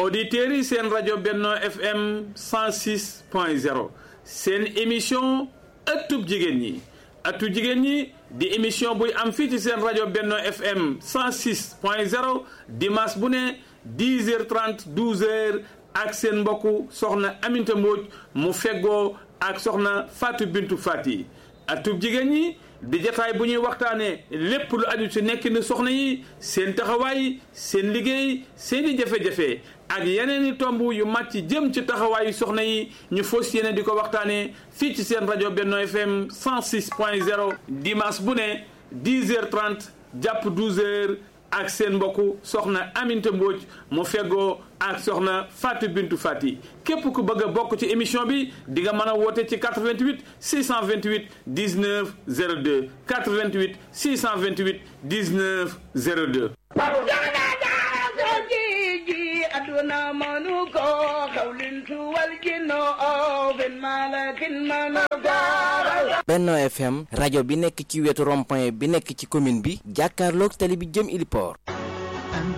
auditeurs yi seen rajo Benno FM 106 point 0 seen émission ëttub jigéen ñi ëttu jigéen ñi di émission buy am fii ci seen rajo Benno FM 106 point 0 dimanche bu ne 10 heures 30 12 heures ak seen mbokku soxna Aminta Mbodj mu feggoo ak soxna Fatou Bintou Fati ëttub jigéen ñi di jataay bu ñuy waxtaanee lépp lu aju ci nekk ni soxna yi seen taxawaay seen liggéey seen i jafe-jafe ak yeneen i tomb yu màcc jëm ci taxawaayu soxna yi ñu fos yéene di ko waxtaanee fii ci seen rajo Benno FM 106 point 0 dimanche bu ne 10 heures 30 jàpp 12 heures ak seen mbokku soxna Aminta Mbodj mu feggoo ak soxna Fatou Bintou Fati képp ku bëgg a bokk ci émission bi di nga mën a woote ci 88 628 19 02 88 628 19 02. aduna manu ko xawlintu wal jinno o ben malakin manu ko Benno FM rajo bi nekk ci wetu rond-point bi nekk ci commune bi jàkkaarloog tali bi jëm Iliport